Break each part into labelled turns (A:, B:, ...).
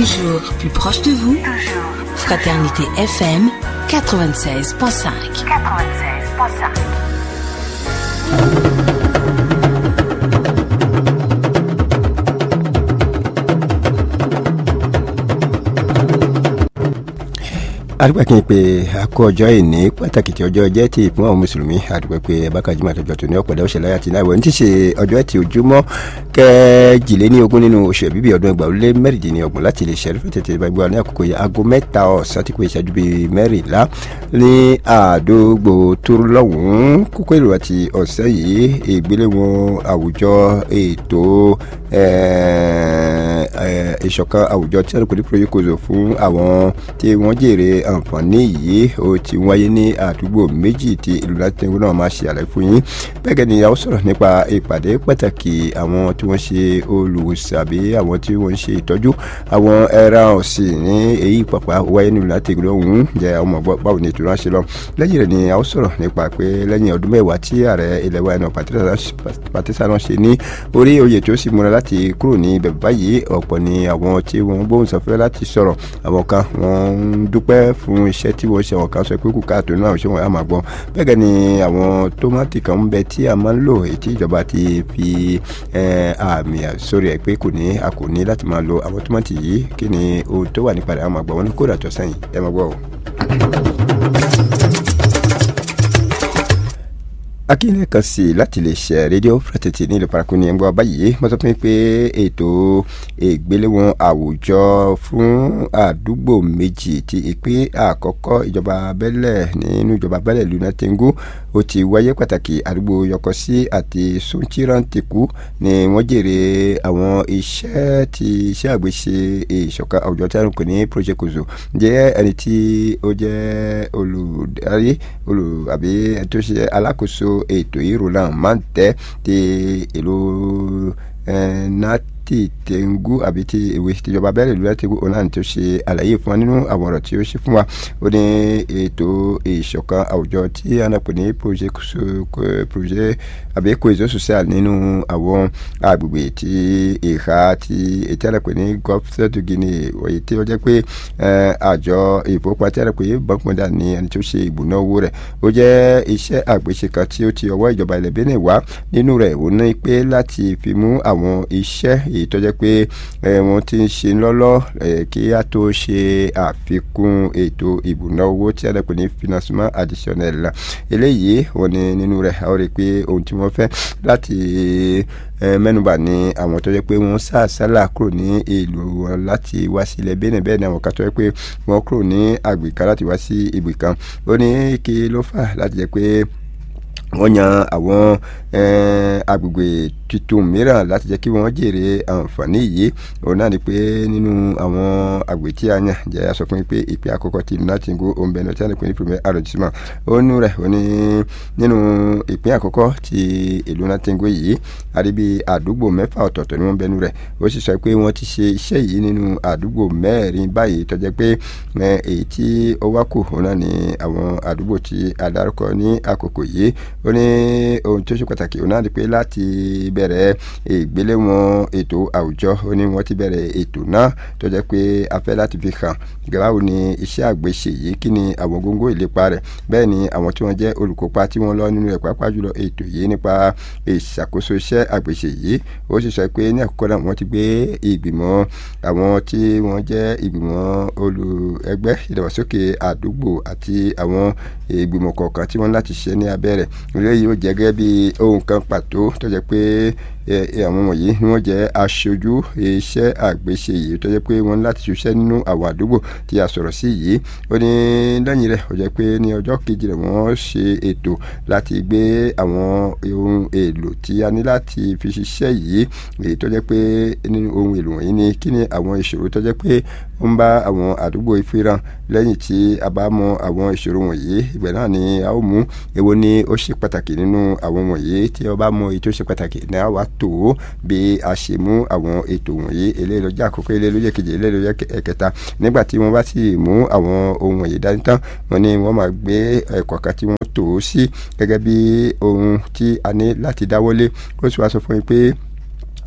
A: Toujours plus proche de vous. Fraternité FM 96.5.
B: 96.5.
C: adúgbò kí n pe akó ọjọ́ ìní pàtàkì tí ọjọ́ jẹ́ ti fún àwọn mùsùlùmí adúgbò pé bákàjúmọ̀ àtọ́jọ́ tó ní ọ̀pọ̀lọpọ̀ ọ̀sẹ̀ láyà tí náà wọ̀ ní ti ṣe ọjọ́ ẹtì ojúmọ́ kẹjìléní ogún nínú oṣù ẹ̀bíbí ọdún ẹgbàá ó lé mẹ́rìndínlọ́gbọ̀n láti lè ṣẹ́rí fún tètè gbàgbọ́ ní àkókò yìí aago mẹ́ta ọ̀sán tí kò ìṣẹ́jú bíi mẹ́rìnlá ní àdógbò tóru lọ́hùn-ún kókó èrò àti ọ̀sẹ̀ yìí ìgbéléwọ̀n àwùjọ ètò ìṣọ̀kan àwùjọ tí a kò ní pòròyìn kòzò fún àwọn tí wọ́n jèrè àǹfààní yìí ó ti wáyé ní àdúgbò méjì tí ìlú látẹ̀wé náà máa ṣe àlàyé fún yín bẹ́ẹ̀ gẹ́gẹ́ ni a ó sọ̀rọ̀ nípa ìpàdé pàtàkì àwọn tí wọ́n ṣe olùwòsàn àbí àwọn tí wọ́n ń ṣe ìtọ́jú àwọn ẹran ọ̀sìn ní èyí pàpà wáyé ní ìlú látẹ̀wé ọ̀hún jẹ́ ọmọ ọgbọ́n báwo ni ètò náà ṣe lọ lẹ́yìn rẹ̀ ni a ó sọ̀rọ̀ nípa pé lẹ́yìn ọdún mẹ́wàá tí ààrẹ ilẹ̀ wa ẹ̀nà pàtísà náà ṣe ní orí oyè tí ó sì múra láti kúrò ní ibẹ̀ báyìí ọ̀pọ̀ ni àwọn tí wọ́n gbóhùn sáfẹ́ láti sọ̀rọ̀ àwọn kan wọ́n ń dúpẹ́ fún iṣẹ́ tí wọ́n ṣe àwọn kan sọ pé kù káàtó náà ṣé wọ́n á máa gbọ́ bẹ́ẹ̀ gẹ́ ni àwọn tómátì kan ń bẹ tí a máa ń lò èyí tí ìjọba ti fi àmì sórí ẹ̀ pé kò ní a kò ní láti máa lo àwọn tómátì yìí kí ni ohun tó wà nípa rẹ̀ á máa gbọ́ wọn ní kódà tó sẹ́yìn ẹ máa gbọ́ o. akínyẹn kan sí láti lè ṣe rédíò fúrẹ́tẹ̀tì ní ìlú paraku ní ẹgbẹ́ báyìí mo sọ fún mi pé ètò ìgbéléwọ̀n àwùjọ fún àdúgbò méjì ti ìpín àkọ́kọ́ ìjọba abẹ́lẹ̀ nínú ìjọba abẹ́lẹ̀ luna tengu ó ti wáyé pàtàkì àdúgbò yọkọsí àti sunchiranteku ni wọ́n jèrè àwọn iṣẹ́ ti iṣẹ́ àgbéṣe ìṣọ̀kan àwùjọ tí a ń pè ní project kozo jẹ́ ẹni tí ó jẹ́ olùdarí olù àbí ẹni tó ṣe alákòóso ètò ìròlàn máa ń tẹ́ ti ìlú nati tengu àbí ti ìwé ìjọba abẹ́rẹ́ ìlú láti ọ̀nà tó ṣe àlàyé fún wa nínú àwọn ọ̀rọ̀ tí ó ṣe fún wa ó ní ètò ìṣọ̀kan àwùjọ tí a náà pè ní projet àbí cohesion social nínú àwọn agbègbè tí ìhà tí ètí àlẹ́ pè ní gọ́fẹ́tù guinea èyí tí ó jẹ́ pé àjọ ìfowópamọ́ tí a lè pè é bọ́ǹkmọ́dà ní ẹni tó ṣe ìbùná owó rẹ̀ ó jẹ́ iṣẹ́ àgbéṣe kan tí ó ti ọwọ́ ìjọba ilẹ̀ Benin wá nínú rẹ̀ ó ní pé láti fi mú àwọn iṣẹ́ èyí tó jẹ́ pé wọ́n ti ń ṣe lọ́lọ́ kí a tó ṣe àfikún ètò ìbùná owó tí a lè pè ní financement additionnel eléyìí wọ́n ní nínú rẹ̀ a ó rí i pé ohun tí wọ́n fẹ́ láti mẹ́nubà ní àwọn tó jẹ́ pé wọ́n sá sálà kúrò ní ìlú wọn láti wá sí ilẹ̀ Benin bẹ́ẹ̀ ni àwọn kan tó jẹ́ pé wọ́n kúrò ní àgbè kan láti wá sí ibì kan ó ní kí ló fà láti jẹ́ pé wọ́n yan àwọn agbègbè tuntun mìíràn láti jẹ́ kí wọ́n jèrè àǹfààní yìí òun náà ni pé nínú àwọn àgbè tí a yàn jẹ́ aṣọ fún mi pé ìpè àkọ́kọ́ ti nàtìngó òǹbẹ̀nà tí a lè pè ní premier arrondissement ó nú rẹ̀ ó ní nínú ìpín àkọ́kọ́ ti ìlú nàtìngó yìí àríbi àdúgbò mẹ́fà ọ̀tọ̀ọ̀tọ̀ ni wọ́n bẹnu rẹ̀ ó sì sọ pé wọ́n ti ṣe iṣẹ́ yìí nínú àdúgbò mẹ́rin báyìí tó jẹ́ pé èyí tí ó wá kù òun náà ni àwọn àdúgbò tí a dárúkọ ní àkókò yìí ó ní ohun tó ṣe pàtàkì òun náà ni pé láti bẹ̀rẹ̀ ìgbéléwọ̀n ètò àwùjọ ó ní wọ́n ti bẹ̀rẹ̀ ètò náà tó jẹ́ pé a fẹ́ láti fi hàn báwo ni iṣẹ́ àgbéṣe yìí kí ni àwọn góńgó ìlépa rẹ̀ bẹ́ẹ̀ ni àwọn tí wọ́n jẹ́ olùkópa tí wọ́n lọ nínú rẹ̀ pàápàá jùlọ ètò yìí nípa ìṣàkóso iṣẹ́ àgbéṣe yìí ó sì sọ pé ní àkókò náà wọ́n ti gbé ìgbìmọ̀ àwọn tí wọ́n jẹ́ ìgbìmọ̀ olù ẹgbẹ́ ìdàgbàsókè àdúgbò àti àwọn ìgbìmọ̀ kọ̀ọ̀kan tí wọ́n láti ṣe ní abẹ́rẹ́ eléyìí ó jẹ́ gẹ́gẹ́ bí ohun kan pàtó tó jẹ́ pé àwọn wọ̀nyí ni wọ́n jẹ́ aṣojú iṣẹ́ àgbéṣe yìí tó jẹ́ pé wọ́n láti ṣiṣẹ́ nínú àwọn àdúgbò tí a sọ̀rọ̀ sí yìí ó ní lẹ́yìn rẹ̀ ó jẹ́ pé ní ọjọ́ kejì rẹ̀ wọ́n ṣe ètò láti gbé àwọn ohun èlò tí a ní láti fi ṣiṣẹ́ yìí èyí tó jẹ́ pé nínú ohun èlò wọ̀nyí ni kí ni àwọn ìṣòro tó jẹ́ pé ó ń bá àwọn àdúgbò ìfìràn lẹ́yìn tí a bá mọ àwọn ìṣòro wọ̀nyí ìgbẹ́ náà ni a ó mú èwo ni ó ṣe pàtàkì nínú àwọn wọ̀nyí tí a bá mọ èyí tó ṣe pàtàkì ní a wá tó bí a ṣe mú àwọn ètò wọ̀nyí eléyìí ló jẹ́ àkọ́kọ́ eléyìí ló jẹ́ kejì eléyìí ló jẹ́ ẹ̀kẹta nígbà tí wọ́n bá sì mú àwọn ohun wọ̀nyí dání tán wọ́n ní wọ́n máa gbé ẹ̀kọ́ kan tí wọ́n tò ó sí gẹ́gẹ́ bí ohun tí a ní láti dáwọ́lé ó sì wá sọ fún mi pé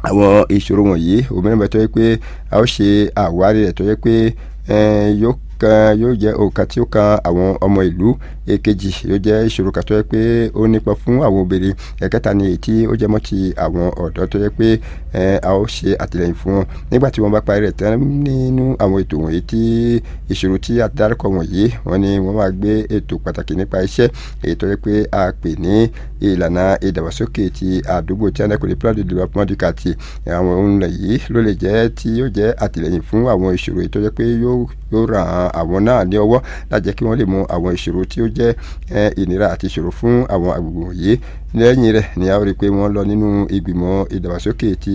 C: àwọn ìṣòro wọ̀nyí òmìnira bẹ tó yẹ pé a ó ṣe àwárí rẹ̀ tó yẹ pé yóò kan yóò jẹ́ òǹkà tí ó kan àwọn ọmọ ìlú èkejì yóò jẹ́ ìṣòro kan tó yẹ pé ó nípa fún àwọn obìnrin ẹ̀kẹta ni èyí tí ó jẹ́ mọ́ ti àwọn ọ̀dọ́ tó yẹ pé a ó ṣe àtìlẹ́yìn fún wọn nígbà tí wọ́n bá parí rẹ̀ tán nínú àwọn ètò wọ̀nyí tí ìṣòro tí a dárúkọ wọ̀nyí wọ́n ní wọ́n máa gbé ètò pàtàkì nípa iṣẹ́ èyí tó yẹ pé a pè ní ìlànà ìdàgbàsókè ti àdúgbò tí a náà kò ní plan de development du quartier àwọn ohun yìí ló lè jẹ́ tí yóò jẹ́ àtìlẹ́yìn fún àwọn ìṣòro èyí tó yẹ pé yóò ràn àwọn náà ní ọwọ́ láti jẹ́ kí wọ́n lè mọ àwọn ìṣòro tí ó jẹ́ ìnira àti ìṣòro fún àwọn agbègbè wọ̀nyí lẹ́yìn rẹ̀ ni a rí i pé wọ́n lọ nínú ìgbìmọ̀ ìdàgbàsókè ti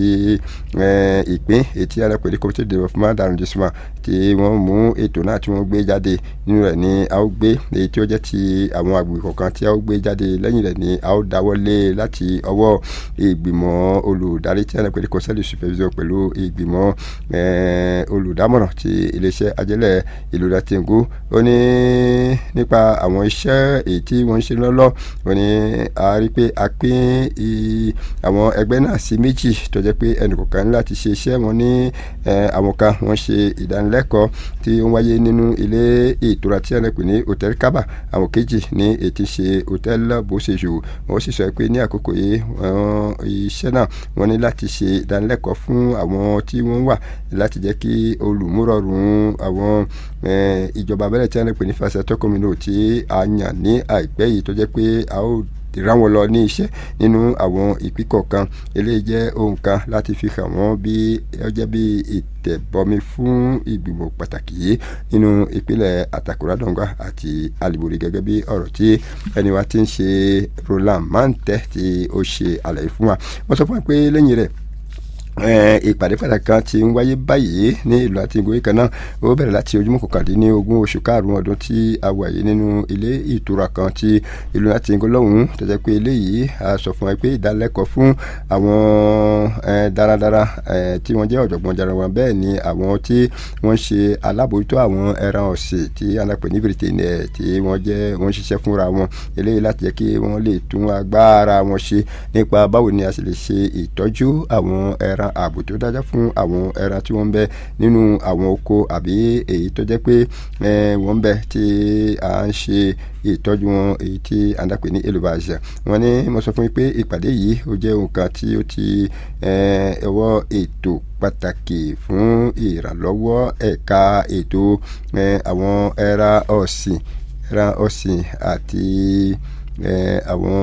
C: ìpín ètí alápẹ̀lẹ́ community development arrondissement tí wọ́n mú ètò náà tí wọ́n gbé jáde nínú rẹ̀ ni a ó gbé èyí tí ó jẹ́ ti àwọn agbègbè kọ̀ọ̀kan tí a ó gbé jáde lẹ́yìn rẹ̀ ni a ó dáwọ́ lé láti ọwọ́ ìgbìmọ̀ olùdarí tí alápẹ̀lẹ́ conseil de supervision pẹ̀lú ìgbìmọ̀ olùdámọ̀ràn ti iléeṣẹ́ ajẹ́lẹ̀ ìlú latingo ó ní nípa àwọn iṣẹ́ èyí tí wọ́n ń ṣe lọ́lọ́ ó ní a rí i pé a pín àwọn ẹgbẹ́ náà sí méjì tó jẹ́ pé ẹnìkọ̀ọ̀kan ní láti ṣe iṣẹ́ wọn ní àwọn kan wọ́n ṣe ìdánilẹ́kọ̀ọ́ tí ó ń wáyé nínú ilé ìtura tí ẹnìkùn ní hòtẹ́ẹ̀lì kábà àwọn kejì ní ètí ṣe hòtẹ́ẹ̀lì bóṣejù wọ́n sì sọ pé ní àkókò yìí iṣẹ́ náà wọ́n ní láti ṣe ìdánilẹ́kọ̀ọ́ fún àwọn tí wọ́n wà láti jẹ́ kí olùmúrọ̀rùn àwọn ìjọba abẹ́rẹ́ tí ẹnìkùn ní fásitì tọkọmínú tí a yàn ní àìpẹ́ yìí tó jẹ́ pé a ó rán wọn lọ ní iṣẹ́ nínú àwọn ìpín kọ̀ọ̀kan eléyìí jẹ́ ohun kan láti fi hàn wọ́n bí ó jẹ́ bí ìtẹ̀bọmi fún ìgbìmọ̀ pàtàkì yìí nínú ìpínlẹ̀ àtàkùrádọ́ngà àti alìbòrè gẹ́gẹ́ bí ọ̀rọ̀ tí ẹni wa ti ń ṣe Roland Manteh tí ó ṣe àlàyé fún wa wọ́n sọ fún wa pé lẹ́yìn rẹ̀ ìpàdé pàtàkì kan ti ń wáyé báyìí ní ìlú àti ìgòyè kan náà ó bẹ̀rẹ̀ láti ojúmọ́ kọkàndínní ogún oṣù karùn-ún ọdún tí a wà yìí nínú ilé ìtura kan ti ìlú àti ìgò lọ́hùn-ún tó jẹ́ pé eléyìí a sọ fún wa pé ìdálẹ́kọ̀ọ́ fún àwọn daradara tí wọ́n jẹ́ ọ̀jọ̀gbọ́n jara wọn bẹ́ẹ̀ ni àwọn tí wọ́n ṣe alábòójútó àwọn ẹran ọ̀sìn tí alápẹ̀ ní britain tí wọ́n jẹ́ wọ́n ṣiṣẹ́ fúnra wọn eléyìí láti jẹ́ kí wọ́n lè tún agbára wọn ṣe nípa báwo ni a sì lè ṣe ìtọ́jú àwọn ẹran ààbò tó dájá fún àwọn ẹran tí wọ́n ń bẹ nínú àwọn oko àbí èyí tó jẹ́ pé wọ́n ń bẹ tí a ń ṣe ìtọ́jú wọn èyí tí a ń dàpè ní élevage wọ́n ní mo sọ fún yín pé ìpàdé yìí ó jẹ́ nǹkan tí ó ti ọwọ́ ètò pàtàkì fún ìrànlọ́wọ́ ẹ̀ka ètò àwọn ẹran ọ̀sìn ẹran ọ̀sìn àti àwọn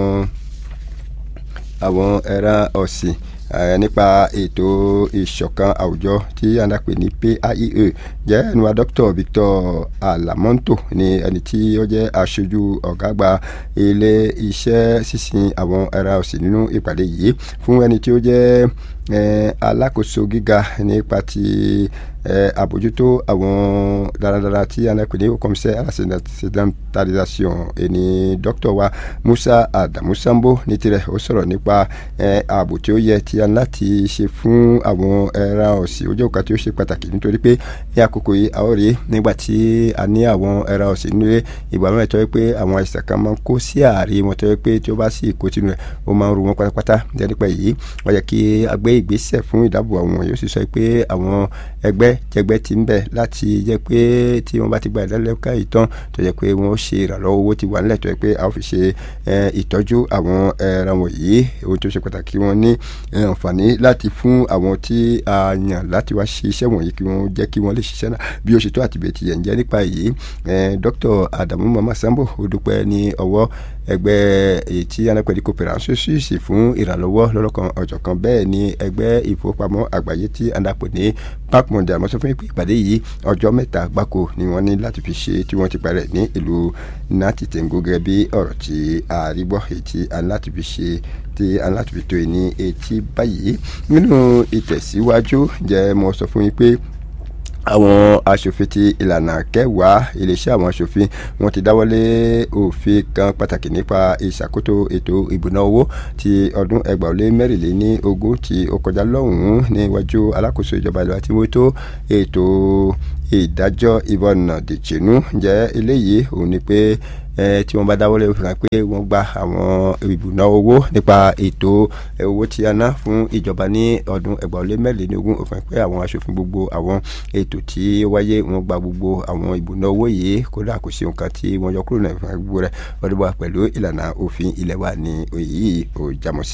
C: àwọn ẹran ọ̀sìn nípa ètò ìṣọ̀kan àwùjọ tí a ń pè ní PIEA jẹ́ ẹnuwa Dr. Victor Alamonto ní ẹni tí ó jẹ́ aṣojú ọ̀gá àgbà ilé iṣẹ́ sísìn àwọn ẹran ọ̀sìn nínú ìpàdé yìí fún ẹni tí ó jẹ́ alákòóso gíga nípa ti àbójútó àwọn daradara tí a ń pè ní commissaire à la sédentarisation ẹni dókítà wa Musa Adamu Sambo ní tirẹ̀ ó sọ̀rọ̀ nípa ààbò tí ó yẹ tí a ní láti ṣe fún àwọn ẹran ọ̀sìn ojú ọ̀ka tí ó ṣe pàtàkì nítorí pé ní àkókò yìí a ó rí nígbà tí a ní àwọn ẹran ọ̀sìn nílé ìgbà mẹ́rin tó yẹ pé àwọn àìsàn kan máa ń kó sí ààrí wọn tó yẹ pé tí ó bá sì kó tinú rẹ̀ ó máa ń ru wọn pátápátá nípa yìí wọ́n yẹ kí a gbé ìgbésẹ̀ fún ìdáàbò àwọn yóò sì sọ pé àwọn ẹgbẹ́ jẹgbẹ́ ti ń bẹ̀ láti jẹ́ pé tí wọ́n bá ti gba ìdánilẹ́kọ̀ọ́ ìtàn tó yẹ pé wọ́n ṣe ìrànlọ́wọ́ owó ti wà nílẹ̀ tó yẹ pé a ó fi ṣe ìtọ́jú àwọn ẹran wọ̀nyí ohun tó ṣe pàtàkì wọn ní àǹfààní láti fún àwọn tí a yàn láti wá ṣe iṣẹ́ wọ̀nyí kí wọ́n jẹ́ kí wọ́n lè ṣiṣẹ́ náà bí ó ṣe tó àti bẹ́ẹ̀ ti yẹn jẹ́ nípa èyí Dr. Adamu Mama Sambo ó dúpẹ́ ní ọwọ́ ẹgbẹ́ èyí tí anápẹ̀lú coopération suisse fún ìrànlọ́wọ́ lọ́lọ́kan ọ̀jọ̀kan bẹ́ẹ̀ ni ẹgbẹ́ ìfowópamọ́ àgbáyé tí anápẹ̀ ní bank mondial mọ́sọ́ fún ìpàdé yìí ọjọ́ mẹ́ta gbáko ni wọ́n ní láti fi ṣe tí wọ́n ti parẹ́ ní ìlú nati tengo gẹ́gẹ́ bí ọ̀rọ̀ tí àrígbọ́ èyí tí a ní láti fi ṣe tí a ní láti fi tó ní etí báyìí nínú ìtẹ̀síwájú jẹ́ mo sọ fún yín pé àwọn aṣòfin ti ìlànà kẹwàá iléeṣẹ́ àwọn aṣòfin wọ́n ti dáwọ́lé òfin kan pàtàkì nípa ìṣàkóso ètò ìbùná owó ti ọdún ẹgbàá ó lé mẹ́rìnléní ogún tí ó kọjá lọ́hùn-ún níwájú alákòóso ìjọba ìlú àti wótó ètò ìdájọ́ ìbọnà dìjìnú jẹ́ eléyìí òun ni pé tí wọ́n bá dáwọ́lé fi hàn pé wọ́n gba àwọn ìbùná owó nípa ètò owó tí a ná fún ìjọba ní ọdún ẹgbàá mẹ́rìnlélógún òfin pé àwọn aṣòfin gbogbo àwọn ètò tí ó wáyé wọ́n gba gbogbo àwọn ìbùná owó yìí kódà kò sí nǹkan tí wọ́n yọ kúrò náà ìfún gbogbo rẹ̀ ọdún wa pẹ̀lú ìlànà òfin ilẹ̀ wa ní òyì ò jámọ́ sí.